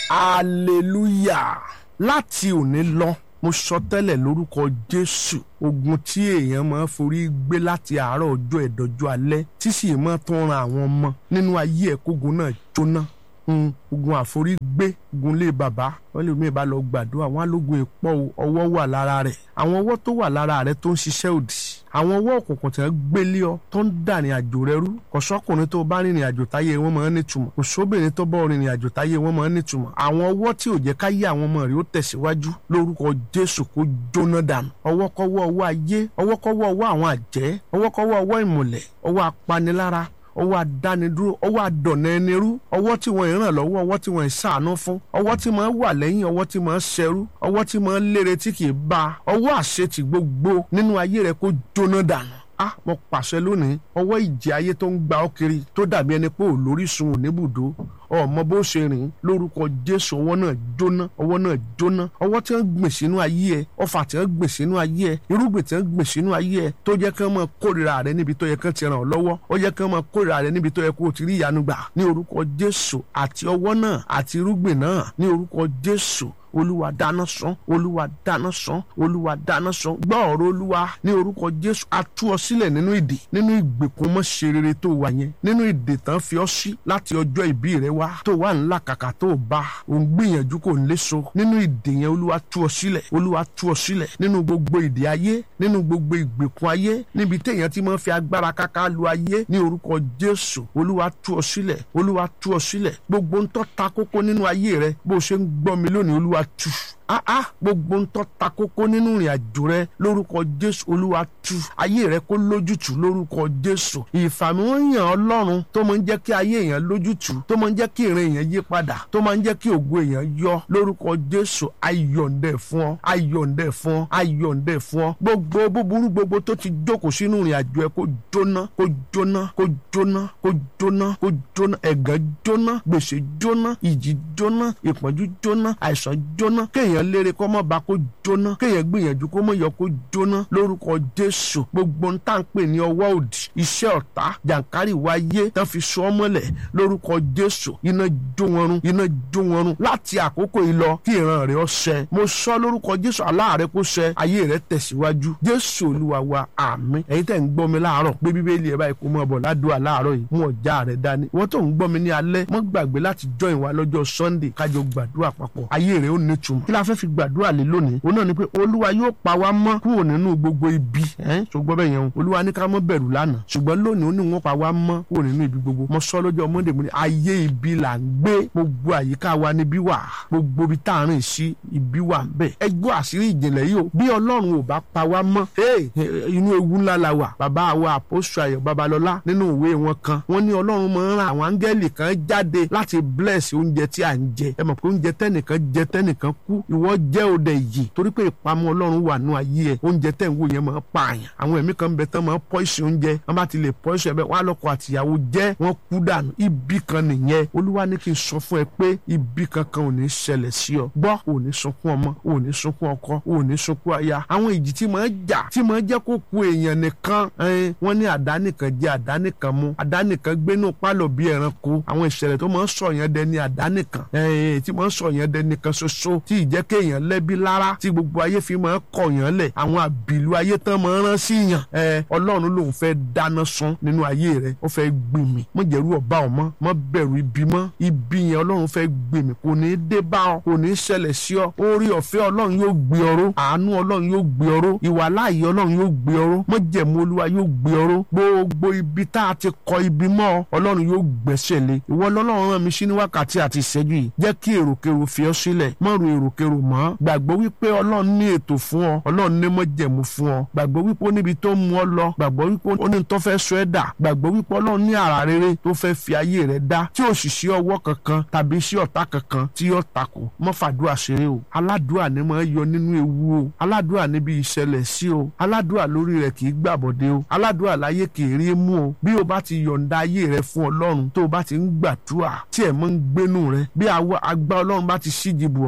hallelujah láti òní lọ mo sọ tẹ́lẹ̀ lórúkọ jésù ogun tí èèyàn máa ń forí gbé láti àárọ̀ ọjọ́ ẹ̀dọ́jọ́ alẹ́ tí sì máa tún ran àwọn ọmọ nínú ayé ẹ̀ kógun náà jóná Mm, ogun àforígbé ogun lé bàbá wọn lè mí bá lọ gbàdúrà wọn alógun ìpọ ọwọ́ wà lára rẹ̀ àwọn ọwọ́ tó wà lára rẹ̀ tó ń ṣiṣẹ́ òdì àwọn ọwọ́ òkùnkùn tí wọ́n gbélé ọ tó ń dà ní àjò rẹ rú kò sọ́kùnrin tó bá rìnrìn àjò táyé wọn máa ń nítumọ̀ kò sóbìnrin tó bá rìnrìn àjò táyé wọn máa ń nítumọ̀ àwọn ọwọ́ tí ò jẹ́ káyé àwọn ọmọ rẹ̀ ó tẹ̀síwájú lórúkọ Jésù kó jóná dànù ọwọ́kọ́wọ́ ọwọ́ ayé ọwọ́kọ́wọ́ ọwọ́ àwọn àjẹ́ ọwọ́kọ́wọ́ ọwọ́ ìmùlẹ̀ ọwọ́ apanilára ọwọ́ adánidúró ọwọ́ adọ̀nà ẹni rú ọwọ́ tí wọ́n ràn lọ́wọ́ ọwọ́ tí wọ́n ṣàánú fún ọwọ́ tí wọ́n wà lẹ́yìn ọwọ́ tí wọ́n ṣẹrú ọwọ́ tí wọ́n lére tí kì í bá ọwọ́ àṣetì gbogbo nínú ayé rẹ kó jóná dànù ah mo pàṣẹ lónìí ọwọ́ ìjì ayé tó ń gba ọ́ kiri tó dàbí ẹni pé ò lórísun ò níbùdó ọmọ bó ṣe rìn lórúkọ jésù ọwọ́ náà jóná ọwọ́ náà jóná ọwọ́ tí wọ́n gbìn sínú ayé ẹ ọfà tí wọ́n gbìn sínú ayé ẹ irúgbìn tí wọ́n gbìn sínú ayé ẹ tó jẹ́ kí wọ́n máa kórìíra rẹ níbi tó yẹ kí wọ́n ti ràn ọ́ lọ́wọ́ ó yẹ kí wọ́n máa kórìíra rẹ níbi tó yẹ kó o ti rí ìyanu gbà ní orúkọ jésù àti ọwọ́ náà àti irúgbìn náà ní orúkọ jésù olúwa dáná sán olúwa dáná sán olúwa dáná sán gbọ́ ọ̀rọ̀ olúwa ní orúkọ jésù a tú ọ sílẹ̀ nínú ìdè nínú ìgbèkùn mọ́ ṣe rere tó wà yẹn nínú ìdè tán fi ọ́ sí láti ọjọ́ ìbí rẹ wá tó wà ńlá kàkà tó bá òun gbìyànjú kò ń léso nínú ìdè yẹn olúwa tú ọ sílẹ̀ olúwa tú ọ sílẹ̀ nínú gbogbo ìdè ayé nínú gbogbo ìgbèkùn ayé níbi téèyàn ti máa fi agbára káká lu ayé ní orúkọ jésù olúwa tú ọ sílẹ̀ olúwa tú ọ sílẹ̀ gbogbo ń tọ́ ta kókó nínú ayé rẹ bó o ṣe ń gbọ́ mi lónìí olúwa tú ah ah gbogbo ń tọ́ ta kókó nínú ìrìn àjò rẹ lórúkọ jésù olúwa tú ayé rẹ kó lójútù lórúkọ jésù ìfàmìwọ̀nyàn ọlọ́run tó máa ń jẹ́ kí ayé èèyàn lójútù tó máa ń jẹ́ kí ìrìn èèyàn yí padà tó máa ń jẹ́ kí ògo èèyàn yọ lórúkọ jésù ayọ̀ǹdẹ̀ fún ọ ayọ̀ǹdẹ̀ fún ọ ayọ̀ǹdẹ̀ fún ọ gbogbo búburú gbogbo tó ti jókòó sínú ìrìn àjò ẹ kó jóná kó jóná kó jóná kó jóná kó jóná ẹ̀gàn jóná gbèsè jóná ìjì jóná ìpọ́njú jóná àìsàn jóná kéèyàn kéèyàn lére kó mọ́ bá kó jóná kéèyàn gbìyànjú kó mọ́ yọ kó jóná lórúkọ jésù gbogbo ń tà ń pè ní ọwọ́ òdì iṣẹ́ ọ̀tá jàǹkárì wáyé tán fi sọ ọ́ mọ́lẹ̀ lórúkọ jésù iná jó wọn run iná jó wọn run láti àkókò yìí lọ kí ìran rẹ̀ ó ṣẹ mo sọ lórúkọ jésù aláàrẹ kó ṣẹ ayé rẹ̀ tẹ̀síwájú jésù olúwa wa àmín ẹ̀yin tẹ̀ ń gbọ́ mi láàárọ̀ pé bíbélì ẹ̀ báyìí kó mọ́ bọ̀ ládùúgbò láàárọ̀ yìí mú ọjà rẹ̀ dání wọ́n tó ń gbọ́ mi ní alẹ́ mọ́ gbàgbé láti join wa lọ́jọ́ sunday kájọ gbàdúrà papọ̀ ayé rẹ̀ ó nítumọ̀ kí la fẹ́ fi gbàdúrà lé lónìí òun náà ni pé olúwa yóò pa wá mọ́ kúrò nínú gbogbo ibi ṣùgbọ́n bẹ́ẹ̀ yẹn o olúwa ní ká mọ́ bẹ̀rù lánàá ṣùgbọ́n lónìí ó ní wọ́n pa wá mọ́ kúrò nínú ibi gbogbo mo sọ lọ́jọ́ monday mo ní ayé ibi là ń gbé gbogbo àyíká wa níbí wà gbogbo ibi tá à ń rìn sí ibi wà ń bẹ̀ ẹ gbọ́ àṣírí ìjìnlẹ̀ yìí o bí ọlọ́run ò bá pa wá mọ́ inú ewu ńlá la wà bàbá wa àpòsù ayọ̀ babalọ́lá nínú ìwé wọn kan wọ́n ní ọlọ́run máa ń ran àwọn áńgẹ́lì kan jáde láti bless oúnjẹ tí à ń jẹ ẹ mọ̀ pé oúnjẹ tẹ́nìkan jẹ tẹ́nìkan kú ìwọ jẹ́ òde yìí torí pé ìpamọ́ ọlọ́run wà nù ayé ẹ̀ oúnjẹ tẹ̀ ń wò yẹn máa pààyàn àwọn ẹ̀mí kan bẹ tán máa pọ́ìsì oúnjẹ wọ́n bá ti lè pọ́ìsì ẹ̀bẹ̀ wọ́n á lọ́kọ àtìyàwó jẹ́ wọ́n kú dànù ibi kan nìyẹn olúwa ní kí n sọ fún ẹ pé ibi kankan ò ní ṣẹlẹ̀ sí ọ gbọ́ ò ní sunkún ọmọ ò ní sunkún ọkọ ò ní sunkún aya àwọn ìjì tí máa jà tí máa jẹ́ kó ku èèyàn nìkan wọ́n ní àdá nìkan jẹ àdá nìkan mu àdá nìkan gbénú pálọ̀ bí ẹranko àwọn ìṣẹ̀lẹ̀ tó máa ń sọ yẹn dẹni àdá nìkan tí máa ń sọ yẹn dẹni kan ṣoṣo tí ìjẹ́ kéèyàn lẹ́bi lára tí gbogbo ayé fi máa kọ̀ yàn lẹ̀ àwọn àbìlú ayé tán máa rán sí yàn ẹ ọlọ́run lòun fẹ́ dáná sun nínú ayé rẹ ó fẹ́ gbìmì mọ jẹ̀rú ọba ọmọ mọ bẹ̀rù ibi mọ́ ibi yẹn ọlọ́run fẹ́ gbìmì kò ní dé bá ọ kò ní ṣẹlẹ̀ sí ọ orí ọ̀fẹ́ ọlọ́run yóò gbé ọró àánú ọlọ́run yóò gbé ọró ìwà láàyè ọlọ́run yóò gbé ọró mọ jẹ̀mú olúwa yóò gbé ọró gbogbo ibi tá a ti kọ ibi mọ́ ọ ọlọ́run yóò gbẹ́sẹ̀ lé ìwọ lọ́lọ́run rán mi sí ní wákàtí àti ìṣẹ́jú yìí jẹ́ kí èròkèrò fi ọ sílẹ̀ mọ́ ro èròkèrò mọ́ gbàgbọ́ wípé ọlọ́run ní ètò fún ọ ọlọ́run ní mọ́jẹ̀mú fún ọ gbàgbọ́ wípé ó níbi tó mú ọ lọ gbàgbọ́ wípé ó ní tó fẹ́ sọ ẹ́ dà gbàgbọ́ wípé ọlọ́run ní àrà rere tó fẹ́ fi ayé rẹ dá tí ò sì sí ọwọ́ kankan tàbí sí ọ̀tá kankan tí yóò takò mọ́ fàdúrà ṣeré o aládùúà ni máa yọ nínú ewu o aládùúà níbi ìṣẹ̀lẹ̀ sí o aládùúà lórí rẹ kì í gbàbọ̀dé o aládùúà láyé kì í rí mú o bí o bá ti yọ̀ǹda ayé rẹ fún ọlọ́run tó o bá ti ń gbàdúrà tí ẹ̀ mọ́ ń gbénú rẹ bí agbá ọlọ́run bá ti ṣíji bù ọ́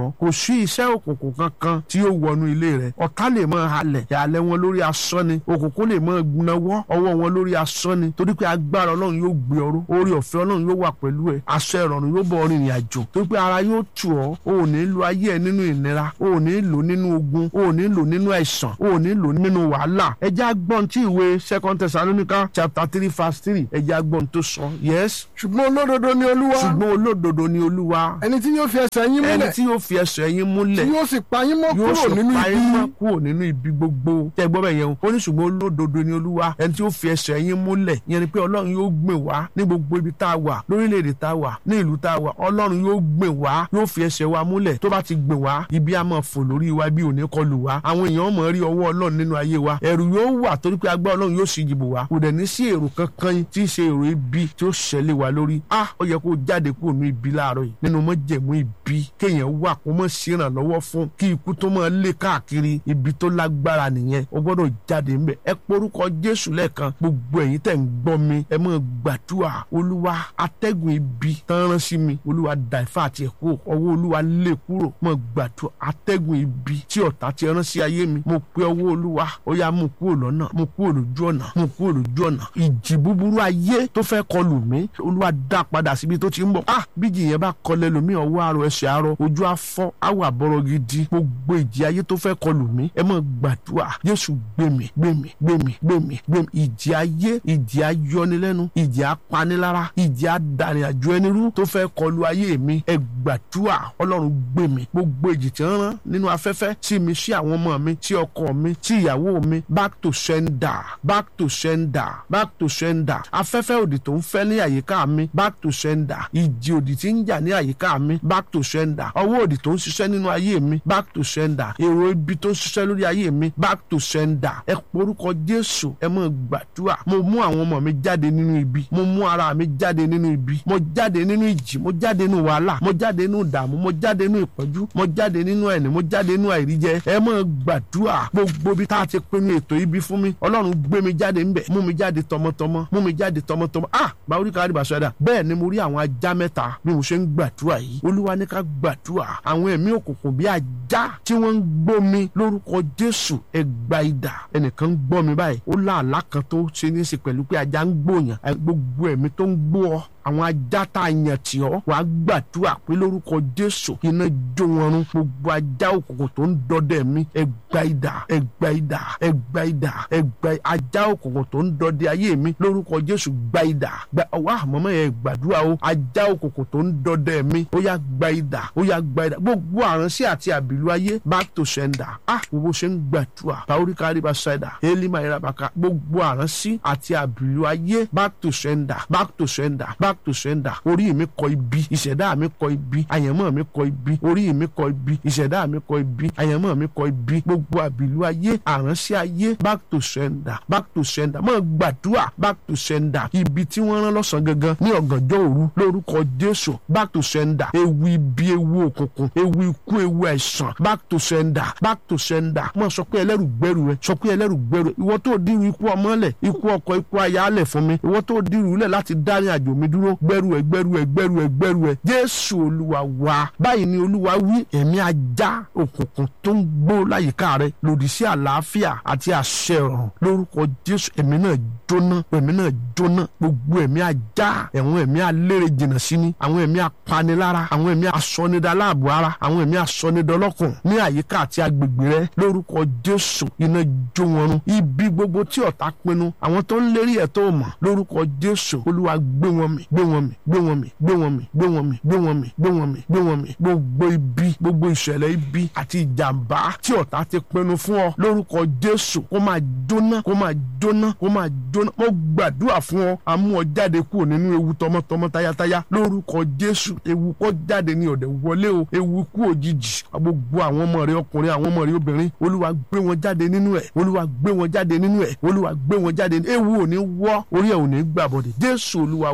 ọ́ kò sí iṣẹ́ òkùnkùn kankan tí yóò wọnú ilé rẹ̀ ọ̀tá lè máa halẹ̀ ìhàlẹ̀ wọn lórí asán ni òkùnkùn lè máa gbunawọ́ ọwọ́ wọn lórí asán ni torí pé agbára ọlọ́run yóò gbé ọrú orí ọ̀fẹ́ ọlọ́run yóò wà pẹ̀lú ẹ̀ aṣọ ìrọ̀rùn yóò bọ̀ rìnrìn àjò torí pé ara yóò tù ọ́ o ò ní lo ayé ẹ nínú ìnira o ò ní lò nínú ogun o ò ní lò nínú àìsàn o ò ní lò nínú wàhálà ẹ jẹ́ agbọ́n tí ìwé second Thessalonica chapter three verse three ẹ jẹ́ agbọ́n tó sọ yes ṣùgbọ́n olódodo ni olúwa ṣùgbọ́n olódodo ni olúwa ẹni tí yóò fi ẹsẹ̀ yín ẹni múlẹ̀ tí yóò fi ẹsẹ̀ yín múlẹ̀ tí yóò sì pa yín mọ́ yóò kúrò sì nínú pa yín mọ́ ibi kúrò nínú ibi gbogbo tẹ gbọ́ bẹ́ẹ̀ yẹn o ó ní ṣùgbọ́n olódodo ni olúwa ẹni tí ó fi ẹsẹ̀ yín múlẹ̀ yẹn ni pé ọlọ́run yóò gbìn wá ní gbogbo ibi tá a wà lórílẹ̀‐èdè tá a wà ní ìlú tá a wà ọlọ́run yóò gbìn wá yóò fi ẹsẹ̀ wa múlẹ̀ tó bá ti gbìn wá ibi a máa fò lórí wa bí òní kọlù wá àwọn èèyàn mọ̀ rí ọwọ́ ọlọ́run nínú ayé wa ẹ̀rù yóò wà torí pé agbá ọlọ́run yóò sì jìbò wá kò dẹ̀ ní sí èrò kankan tí í ṣe èrò ibi tí ó ṣẹlẹ̀ wá lórí a ó yẹ kó jáde kúrò ní ibi láàárọ̀ yìí nínú mọ́jẹ̀mú ibi kéèyàn wà kó mọ̀ ṣèrànlọ́wọ́ fún kí ikú tó máa lé káàkiri ibi tó lágbára nìyẹn o gbọ́dọ̀ jáde ńbẹ̀ ẹ porúkọ jésù lẹ́ẹ̀kan gbogbo ẹ̀yin tẹ̀ ń gbọ́ mi ẹ máa gbàdúrà olúwa atẹ́gùn ibi tán rán sí mi olúwa dàífà àti ẹ̀kọ́ ọwọ́ olúwa lé kúrò máa gbàdúrà atẹ́gùn ibi tí ọ̀tá ti rán sí ayé mi mo pe ọwọ́ olúwa ó yá mú kúrò lọ́nà mú kúrò lójú ọ̀nà mú kúrò lójú ọ̀nà ìjì búburú ayé tó fẹ́ kọlù mí olúwa dá padà síbi tó ti ń bọ̀ ah bíjì yẹn bá kọlẹ̀ lómi ọwọ́ àrò ẹsẹ̀ àrò ojú afọ́ àwọ̀ àbọ̀rọ̀ gidi gbogbo ìjì ayé tó fẹ́ kọlù mí ẹ máa gbàdúrà jésù gbèmí gbèmí gbèmí gbèmí gbèmí ìjì ayé ìjì ayọnilẹ́nu ìjì apanilára ìjì adarìnàjò ẹni rú tó fẹ́ kọlù ayé mi ẹ gbàdúrà ọlọ́run gbèmí gbogbo ìjì tí ń rán nínú afẹ́fẹ́ sí mi sí àwọn ọmọ mi sí ọkọ mi sí ìyàwó mi back to sender back to sender back to sender afẹ́fẹ́ òdì tó ń fẹ́ ní àyíká mi back to sender ìjì òdì tí ń jà ní àyíká mi back to sender ọwọ́ òdì tó ń ṣiṣẹ́ nínú ayé mi back to sender èrò ibi tó ń ṣiṣẹ́ lórí ayé mi back to sender ẹ porúkọ jésù ẹ mọ̀ gbàdúrà mo mú àwọn ọmọ mi jáde nínú ibi mo mú ara mi jáde nínú ibi mo jáde nínú ìjì mo jáde nínú wàhálà mo jáde nínú ìdààmú mo jáde nínú ìpọ́njú mo jáde nínú ẹ̀ní mo jáde nínú àìríjẹ ẹ mọ̀ gbàdúrà gbogbo bí tá a ti pinnu ètò ibi fún mi ọlọ́run gbé mi jáde ńbẹ̀ mú mi jáde tọmọtọmọ mú mi jáde tọmọtọmọ ah báwórí kárí bàṣọ ẹ̀dá bẹ́ẹ̀ ni mo rí àwọn ajá mẹ́ta bí mo ṣe ń gbàdúrà yìí olúwa ní ká gbàdúrà àwọn ẹ̀mí òkùnkùn bí ajá tí wọ́n ń gbómi lórúkọ jésù ẹgbà idà ẹnìkan ń gbọ́ mi báyìí ó láàlá kan tó ṣe ní í ṣe pẹ̀lú pé ajá ń gbòyàn gbogbo ẹ̀mí tó ń gbó ọ àwọn ajá tá a yàn tì ọ́ wàá gbàdúrà pé lórúkọ jésù iná jó wọn run gbogbo ajá òkùnkùn tó ń dọdẹ mi ẹgbà idà ẹgbà idà ẹgbà idà ẹgbà ajá òkùnkùn tó ń dọdẹ ayé mi lórúkọ jésù gbà idà gbà wá àmọ́mọ́ yẹn gbàdúrà o ajá òkùnkùn tó ń dọdẹ mi ó yá gbà idà ó yá gbà idà gbogbo àránsí àti àbìlú ayé back to sender ah gbogbo ṣe ń gbàdúrà báwórí kárí bá ṣáìdà élímà ìrabàkà gbogbo àránsí àti àbìlú ayé back to sender back to sender back to sender orí mi kọ ibi ìṣẹ̀dá mi kọ ibi àyànmọ́ mi kọ ibi orí mi kọ ibi ìṣẹ̀dá mi kọ ibi àyànmọ́ mi kọ ibi gbogbo àbìlú ayé àránṣẹ́ ayé back to sender back to sender mọ̀ gbàdúrà back to sender ibi tí wọ́n rán lọ́sàn gangan ní ọ̀gànjọ́ òru lórúkọ jésù back to sender ewu ibi ewu òkùnkùn ewu ikú ewu àìsàn back to sender back to sender mọ̀ sọ pé ẹlẹ́rù gbẹ́rù rẹ sọ pé ẹlẹ́rù gbẹ́rù ìwọ tó dírú ikú ọmọlẹ̀ ikú ọkọ ikú ayálẹ̀ fún mi ìwọ tó dírú lẹ̀ láti dá ní àjò mi dúró gbẹ́rù ẹ gbẹ́rù ẹ gbẹ́rù ẹ gbẹ́rù ẹ jésù olúwa wa báyìí ni olúwa wí ẹ̀mí ajá òkùnkùn tó ń gbó láyìíká rẹ lòdì sí àlàáfíà àti àṣẹ ọ̀run lórúkọ jésù ẹ̀mí náà jóná ẹ̀mí náà jóná gbogbo ẹ̀mí ajá ẹ̀wọ̀n ẹ̀mí alérè jìnnà sí ni àwọn ẹ̀mí apanilára àwọn ẹ̀mí asọnidaláàbò ara àwọn ẹ̀mí asọnidọlọ́kùn ní àyíká àti agbègbè rẹ lórúkọ jésù iná jó wọn run ibi gbogbo tí ọ̀tá pinnu àwọn tó ń lérí ẹ̀ tó mọ̀ lórúkọ jésù olúwa gbé wọn mì gbé wọn mì gbé wọn mì gbé wọn mì gbé wọn mì gbé wọn mì gbé wọn mì gbé wọn mì gbogbo ibi gbogbo ìṣẹ̀lẹ̀ ibi àti ìjàmbá tí ọ̀tá ti pinnu fún ọ lórúkọ jésù kó máa jóná kó máa jóná kó máa jóná mo gbàdúrà fún ọ amú ọ jáde kúrò nínú ewu tọmọtọmọ tayátayá lórúkọ jésù ewu kó jáde ní ọ̀dẹ̀ wọlé o ewu kú òjijì gbogbo àwọn ọmọ rẹ ọkùnrin àwọn ọmọ rẹ obìnrin olúwa gbé wọn jáde nínú ẹ olúwa gbé wọn jáde nínú ẹ olúwa gbé wọn jáde ewu ò ní wọ orí ẹ ò ní gbàbọdè jésù olúwa wa àmín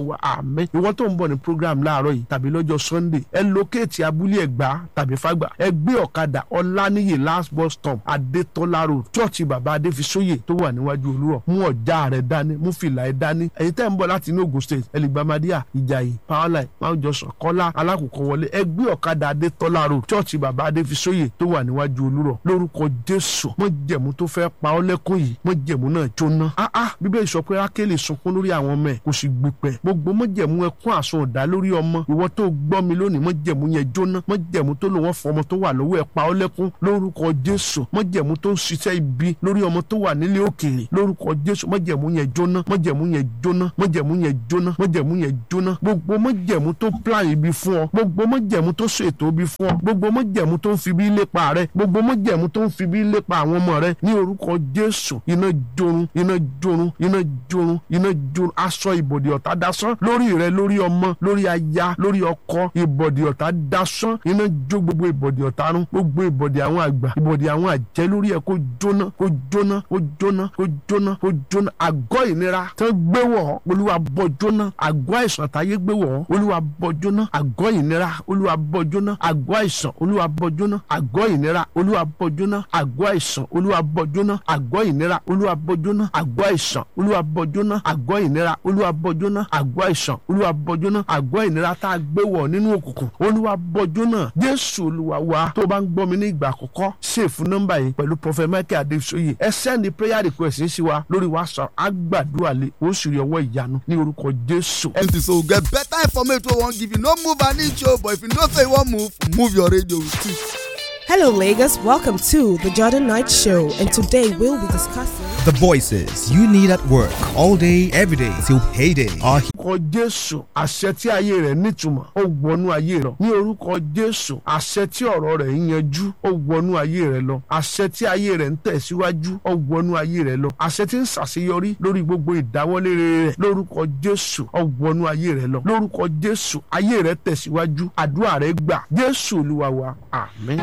àmín ìwọ tó ń bọ̀ ní program láàárọ̀ yìí tàbí lọ́jọ́ sunday ẹ lókèétì abúlé ẹ̀gbá tàbí fàgbà ẹ gbé ọ̀kadà ọláníyè last bus stop adétọ́lá road chọ́ọ̀chì bàbá adéfisóyè tó wà níwájú olúrọ̀ mú ọ̀já rẹ̀ dání mú fìlà ẹ̀ dání ẹ̀yin tẹ́ ń bọ̀ láti inú ogun state ẹlẹgbàmádíà ìjàyè powerline mount johnson kọ́lá alákòókò wọlé ẹ gbé ọ̀kadà adétọ́lá road chọ́ọ̀chì bàbá adéfisóyè tó wà níwájú olúrọ̀ lórúkọ jésù mọ jẹ̀mú tó fẹ́ pa ọ́ lẹ́kùn yìí mọ jẹ̀mú náà jóná ah ah bíbélì sọ pé rákèlè sunkún lórí àwọn ọmọ ẹ̀ kò sì gbìpẹ̀ gbogbo mọ jẹ̀mú ẹkún àsun ọ̀dà lórí ọmọ ìwọ tó gbọ́ mi lónìí mọ jẹ̀mú yẹn jóná mọ jẹ̀mú tó lò wọ́n fọ ọmọ tó wà lọ́wọ́ ẹ̀ pa ọ́ lẹ́kún lórúkọ jésù mọ jẹ̀mú tó ń ṣiṣẹ́ ibi lórí ọmọ tó wà nílé òkèèrè lórúkọ jésù mọ jẹ̀mú yẹn jóná mọ jẹ̀mú yẹn jóná mọ jẹ̀mú yẹn jóná mọ jẹ̀mú yẹn jóná gbogbo mọ jẹ̀mú tó plan ibi fún ọ gbogbo mọ jẹ̀mú tó ṣètò ibi fún ọ gbogbo mọ jẹ̀mú tó ń fi bí lépa rẹ gbogbo mọ jẹ̀mú tó ń fi bí lépa àwọn ọmọ rẹ ní orúkọ jésù iná jorun iná jorun iná jorun iná jorun aṣọ ìbòdì ọ̀tá dasán lórí rẹ lórí ọmọ lórí aya lórí ọkọ ìbòdì ọ̀tá dasán iná jó gbogbo ìbòdì ọ̀tá run gbogbo ìbòdì àwọn àgbà ìbòdì àwọn àjẹ́ lórí ẹ kó jóná kó jóná kó jóná kó jóná kó jóná àgọ́ ìnira tán gbé wọ̀ olúwa bọ́ jóná àgọ́ àìsàn táyé gbé wọ̀ olúwa bọ́ jóná àgọ́ ìnira olúwa bọ́ jóná àgọ́ àìsàn olúwa bọ́ jóná àgọ́ ìnira olúwa bọ́ jóná àgọ́ àìsàn olúwa bọ́ jóná àgọ́ ìnira olúwa bọ́ jóná àgọ́ àìsàn olúwa bọ́ jóná àgọ́ ìnira olúwa bọ́ jóná àgọ́ àìsàn olúwa bọ́ jóná àgọ́ ìnira tá a gbé wọ̀ nínú òkùnkùn olúwa bọ́ jóná jésù olúwa wa tó bá ń gbọ́ mi ní ìgbà àkọ́kọ́ ṣèfù nọ́mbà yìí pẹ̀lú prophet michael adesoye ẹ sẹ́ndì prayer request sí wa lórí whatsapp àgbàdua lè ó sì rí ọwọ́ ìyanu ní orúkọ jésù. empty so get better information wey wan give you no move an inch o but if you know say you wan move move your radio with it. Hello, Lagos. Welcome to the Jordan Knight Show, and today we'll be discussing. The voices you need at work all day, every day till payday are orúkọ jésù àṣẹ tí ayé rẹ̀ nítumọ̀ ó wọnú ayé rẹ̀ ní orúkọ jésù àṣẹ tí ọ̀rọ̀ rẹ̀ ń yanjú ó wọnú ayé rẹ̀ lọ àṣẹ tí ayé rẹ̀ ń tẹ̀síwájú ó wọnú ayé rẹ̀ lọ àṣẹ tí ń ṣàṣeyọrí lórí gbogbo ìdáwọ́lé rere rẹ̀ lórúkọ jésù ó wọnú ayé rẹ̀ lọ lórúkọ jésù ayé rẹ̀ tẹ̀síwájú àdúrà rẹ̀ gbà jésù olúwa wa àmín.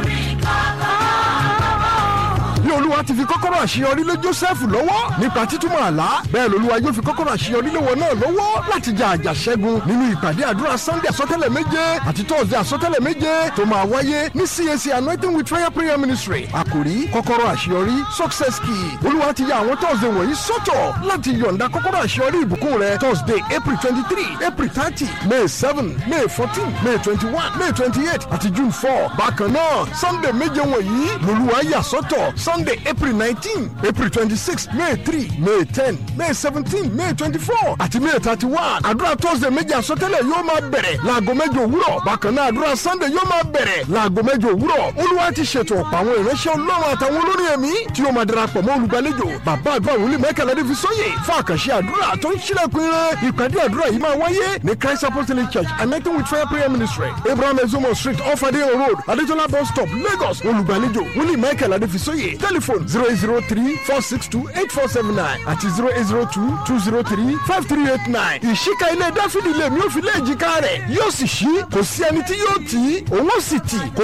bí olúwa ti fi kọ́kọ́rọ́ àṣeyọrí lé joseph lọ́wọ́ nípa títúmọ̀ àlá bẹ́ẹ̀ lolúwa yóò fi kọ́kọ́rọ́ àṣeyọrí lé wọn náà lọ́wọ́ láti jà àjà ṣẹ́gun nínú ìpàdé àdúrà sunday àsọtẹ́lẹ̀ méje àti thursday àsọtẹ́lẹ̀ méje tó máa wáyé ní cac anointing with fire prayer ministry àkòrí kọ́kọ́rọ́ àṣeyọrí success key olúwa ti ya àwọn thursday wọ̀nyí sọ́tọ̀ láti yọ̀ǹda kọ́kọ́rọ́ àṣeyọrí ìbùkún rẹ thursday april twenty three april thirty may seven may fourteen may twenty one may twenty eight àti june four bákan náà sunday méje wọ̀nyí lolúwa yà sọ́tọ̀ sunday april nineteen april twenty-six may three may ten may seventeen may twenty-four àti may thirty-one àdúrà thursday méjì àsọtẹ́lẹ̀ yóò máa bẹ̀rẹ̀ láago mẹ́jọ òwúrọ̀ bákan náà àdúrà sunday yóò máa bẹ̀rẹ̀ láago mẹ́jọ òwúrọ̀ olúwa ti ṣètò ọ̀pọ̀ àwọn ìránṣẹ́ ọlọ́run àtàwọn olórin ẹ̀mí tí yóò máa darapọ̀ mọ́ olùgbàlejò bàbá àdúrà wòlíì mẹ́kànlá dé fi sóyè fún àkànṣe àdúrà tó ń ṣílẹ̀kùn ire ìpàdé àdúrà yìí máa wáyé ní christ apostolic church anointing with fire prayer ministry abraham ezomo street off adeyan road adetola bus stop lagos olùgbàlejò wòlíì mẹ́kànlá dé fi sóyè telephone zero eight zero three four six two eight four seven nine àti zero eight zero two two zero three five three eight nine. ìṣíka ilé dáfídì lèmi ò fi lé èjìká rẹ̀ yóò sì ṣí kò sí ẹni tí yóò tì í òun ó sì tì kò